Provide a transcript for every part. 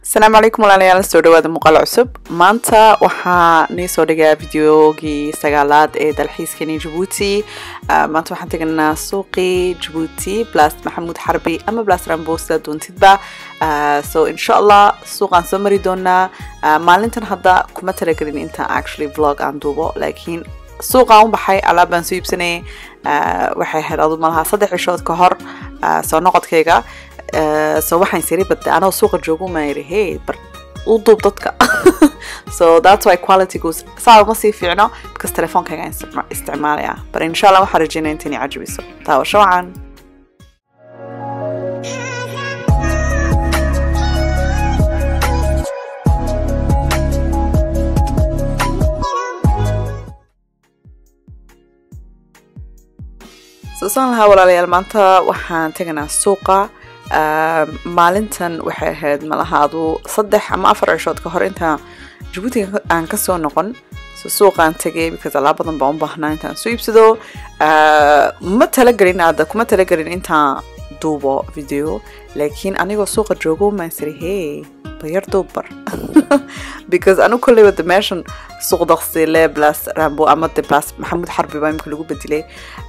asalaamu calaykum walaalayaal soo dhawaada muuqaal cusub maanta waxaa nii soo dhigaa videogii sagaalaad ee dalxiiskani jabuuti maanta waxaan teganaa suuqii jabuuti blas maxamuud xarbi ama blas rambo sidaa doontidba so insha allah suuqaan soo mari doonaa maalintan hadda kuma talagelin intaan actually vlog aan duubo laakiin suuqaan u baxay alaab baan soo iibsanayay waxay ahayd adu malaha saddex cishood ka hor soo noqodkayga so waxaan siri badda anoo suuqa joogo maan yiri hey bar u duub dadka so that's why quality goes saa uma sii fiicno because telefoonkayga isticmaalaya but insha allah waxaan rajeynaya intani cajabiso taawasho wacan soo saan lahaa walaalayaal maanta waxaan teganaa suuqa maalintan waxay ahayd malahaadu saddex ama afar cishood ka hor intaan jabuuti aan kasoo noqon so suuqaan tegay because alaab badan baan u baahnaa intaan soo iibsado ma talagelin aada kuma talagelin intaan duubo video laakiin anigoo suuqa joogo maan siri hey bayar duubbar because anigu kolleyba de meeshan suuq daqsile blas rambo ama de blas maxamuud xarbi baa imika lagu bedelay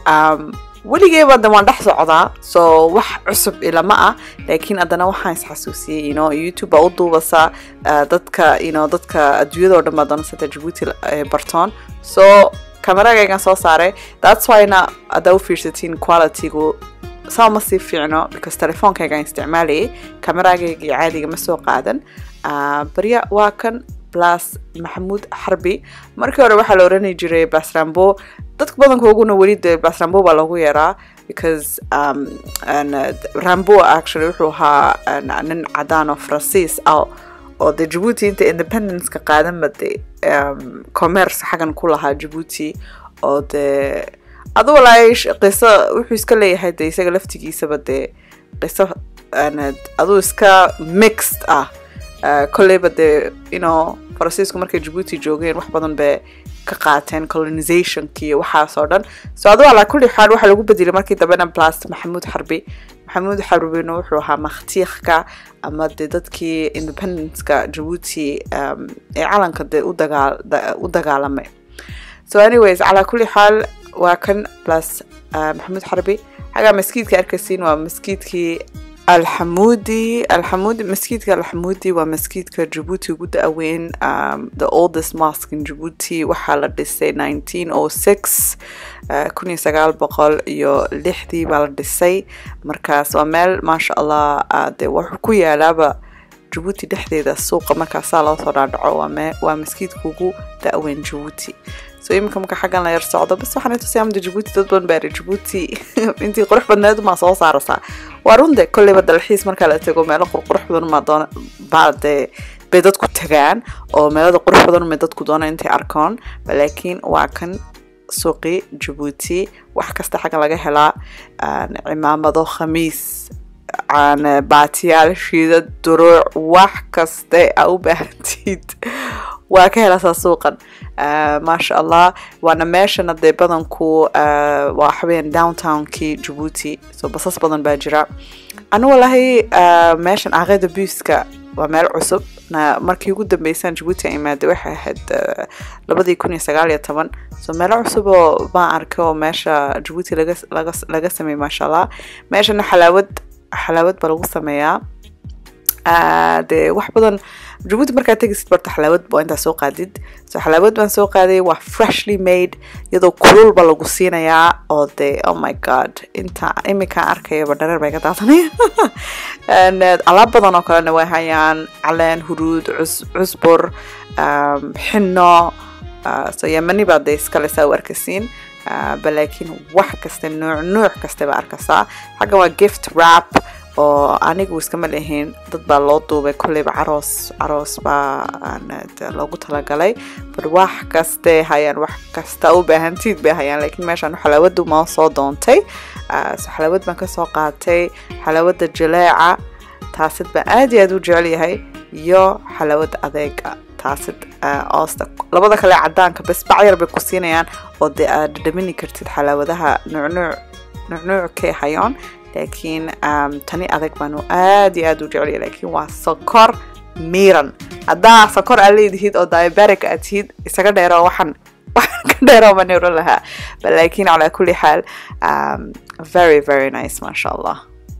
weligeeba de waan dhex socdaa so wax cusub ilama ah laakiin haddana waxaan isxasuusiyey you know youtube baa u duubasa dadka you know dadka adduunyadao dhan baa doonasata jabuuti bartoon so kameragaygan soo saaray that's whyna haddaa u fiirsatiin qualitygu saa ma sii fiicno because telefoonkaygaan isticmaalayay kameragaygii caadiga ma soo qaadan barya waa kan blas maxamuud xarbi markii hore waxaa la orani jiray blas rambo dadka badankooguna weli de blas rambo baa loogu yeeraa because um, rambo actually wuxuu ahaa nin cadaan oo faransiis ah oo de jabuuti inta independence-ka qaadanba de um, commerce xaggan ku lahaa jabuuti oo de adu walaay qiso wuxuu iska leeyahay de isaga laftigiisaba de qiso aduu iska mixed ah kolleyba dee ino faransiisku markay jabuuti joogeen wax badan bay ka qaateen colonizationki iyo waxaas oo dhan so adu alaa kulli xaal waxaa lagu bedelay markii dambena blas maxamuud xarbi maxamuud xarbina wuxuu ahaa makhtiikhka ama dee dadkii independence-ka jabuuti ee calanka dee u dagaalamay so anyways calaa kulli xaal waa kan blas maxamuud xarbi xagaa maskiidka arkaysiin waa maskiidkii alxamuudi alxamuudi maskiidka alxamuudi waa maskiidka jabuuti ugu da-weyn um, the oldest mosque in jabuuti waxaa la dhisay nineteen o six kun iyo sagaal boqol iyo lixdii baa la dhisay markaas waa meel maasha allah de wuxuu ku yaalaaba jabuuti dhexdeeda suuqa markaasaa loo soo dhaadhaco waa maskiidka ugu da-weyn jabuuti so iminka marka xaggan la yar socdo bas waxaan tusay amda jabuuti dad badan baari jabuuti intii qurux badneed maa soo saaraysaa waa runde kolleyba dalxiis markaa la tego meelo qurqurux badan maa doona baa dee bay dadku tagaan oo meelada qurux badan may dadku doona intay arkoon laakiin waa kan suuqi jabuuti wax kasta xaggan laga helaa cimaamado khamiis baatiyaal shiida duruuc wax kaste a u baahantiid waa ka helaasaa suuqan maasha allah waana meeshana dee badanku waa waxaweyaan downtownkii jabuuti so basas badan baa jira anu walahi meeshan aqeeda buiska waa meel cusub markii ugu dambeysaan jabuuti imaada waxay ahayd labadii kun iyo sagaal iyo toban so meelo cusub oo baan arkay oo meesha jabuuti laga sameeyey maasha allah meeshana xalaawad xalaawad baa lagu sameeyaa dee wax badan jabuuti markaad tegisid barta xalaawad waa intaa soo qaadid so xalaawad baan soo qaaday waa freshly made iyadoo kululba lagu siinayaa oo dee oh my god inta iminkaan arkayaba dhareer bay ka daadanaya alaab badan oo kalena way hayaan caleen huruud cusbur xino so yamani baa dee iskale saa u arkasiin balaakiin wax kaste nuuc nuuc kaste baa arkaysaa xaggan waa gift rap oo anigu iskama lehayn dad baa loo duubay kolleyba caroos caroos baa loogu talagalay bar wax kaste hayaan wax kasta u baahantiid bay hayaan laakiin meeshaan xalaawadu ma soo doontay so xalaawad baan kasoo qaatay xalaawada jaleeca taasid baan aad iyo aad u jecel yahay iyo xalaawada adeega taasid oosta labada kale cadaanka bes bacyar bay ku siinayaan oo dee aad dhadhamini kartid xalaawadaha nuucnuuc nuucnuuc kay hayoon laakiin tani adag baanu aad iyo aad u jeceliya laakiin waa sokor miiran haddaa sakor aa leedihid oo diabetic aad tihid isaga dheero waxaan waxaan ka dheero baan oran lahaa but laakiin calaa kulli xaal um, very very nice maasha allah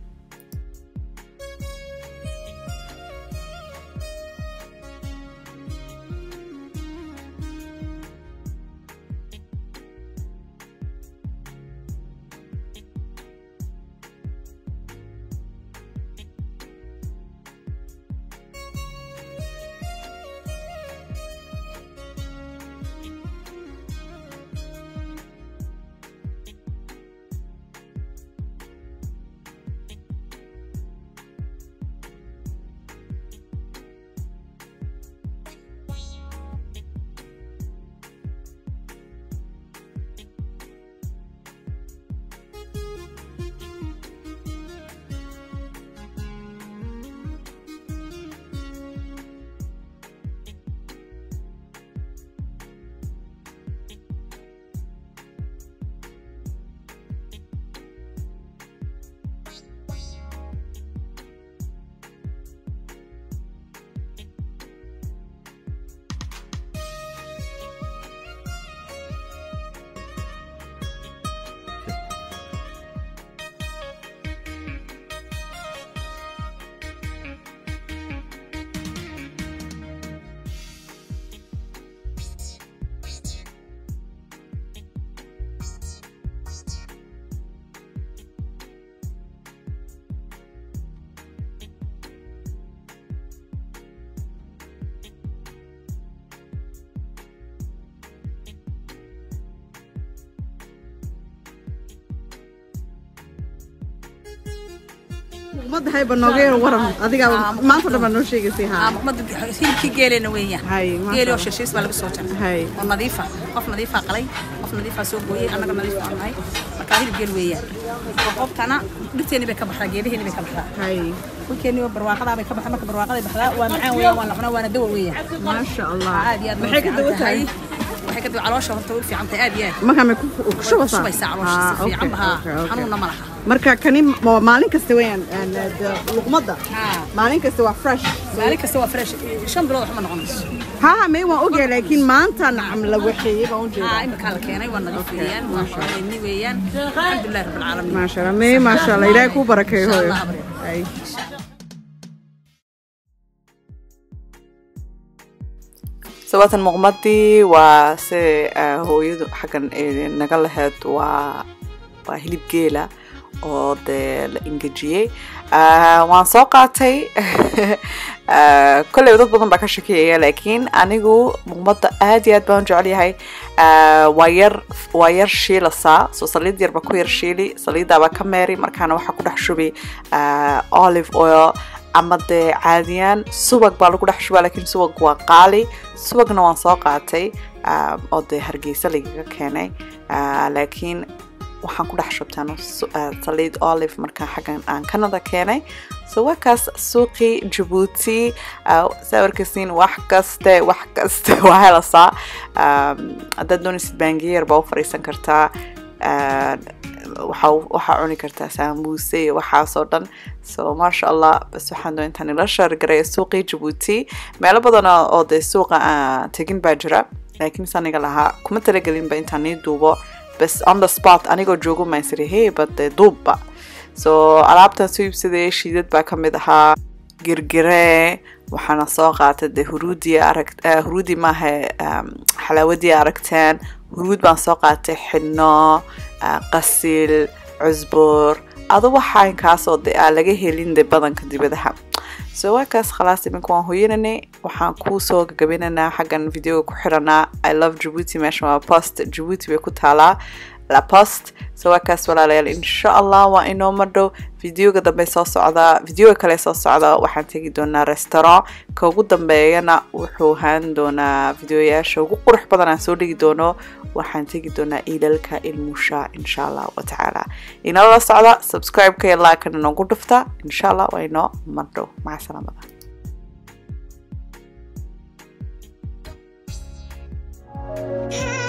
ummadda hayba nooga yar waran adigaa maanta dhan baa noo sheegaysay haa hilibkii geelena weeyaan Hay, masha geeli oo Allah. shishiis baa laga soo jaray Hay. oo nadiifa qof nadiifaa qalay qof nadiifaa soo gooyey annaga nadiif baan nahay marka hilib geel weeyaan qoobtana dhirteeni bay ka baxdaa geeliheeni bay ka baxdaa hay dhulkeeni waa barwaaqadaa bay ka baxdaa marka barwaaqaday baxdaa waa macaan weeyaan waa la cunaa waana dawa weeyaan maasha allah aad iyo aad maxay ka dawa tahay waxay ka dawa caloosha horta way fiican tahay aad iyo aad markaa may ku ku shubaysaa shubaysaa caloosha Ah, si fiican okay, bahaa okay, okay. xanuunna ma laha marka kani ma- maalin kasta weeyaan aan, de, luqmadda Haa. maalin kasta waa fresh maalin kasta waa fresh shan bilood waxma noqonayso haa may waan ogyahay laakiin maanta nacam la waxeeyey baan u aa jeedaa iminkaa la keenay waa nadiif weeyaan waa xooleyni weeyaan alxamdulilahi rabbilcaalamiin maasha allah may maasha allah ilaahay kuu barakeeyo Insha hooyo Allah, abriyo. Hay. sababtan muuqmadii waa si ah, hooyadu xaggan ay naga lahayd waa waa hilib geela oo dee la ingejiyey Ah, waan soo qaatay Ah, kolley dad badan baa ka shakiyaya laakiin anigu muuqmadda aad iyo aad baan u jecel yahay Ah, waa yar waa yar shiilasaa soo saliid yarba ku yar shiili saliidaaba ka meeri markaana waxaa ku dhex shubi ah, olive oil ama dee caadiyaan subag baa lagu dhex shubaa laakiin subag waa qaali subagna waan soo qaatay ah, oo dee hargeysa lagaga keenay Ah, laakiin waxaan ku dhex shubtaan su- ah, saliid olive markaa xaggan aan canada keenay so waa kaas suuqii jabuuti ah, sawirkasiin wax kaste wax kaste waa helasaa Um, haddaad doonaysid baangiyeer baa u fadhiisan kartaa Ah, waxaa waxaa cuni kartaa saamuuse iyo waxaasoo dhan so maasha allah bas waxaan doon intaan ila shaargaray suuqii jabuuti meelo badan oo oo dee suuqa aan tegin baa jira laakiin mise aniga lahaa kuma talagelinba intaan nii duubo bas on the spot anigoo joogo maan siri hey but dee duubba so alaabtan soo iibsaday shiidad baa ka mid ahaa girgire waxaana soo qaatay dee huruudii arag eh, huruudi maaha um, xalaawadii aragteen huruud baan soo qaatay xidhno ah, qasil cusbur ado waxaa inkaasoo de aa laga helin de badanka dibadaha so waa kaas khalaas iminka waan hoyananay waxaan kuu soo gagabinaynaa xaggan videoga ku xiranaa i love jabuuti meesha waa post jabuuti bay ku taalaa la post so waa kaas walaalayaal insha allah waa inoo madhow videoga dambe soo socdaa videoga kale soo socda waxaan tegi doonaa restaurant ka ugu dambeeyana wuxuu ahaan doonaa videoyaasha ugu qurux badan aan soo dhigi doono waxaan tegi doonaa iilalka ilmusha insha allah watacaala inala socda subscribe-ka iyo like-kana noogu dhufta insha allah waa inoo madhow maca salaamada Hey.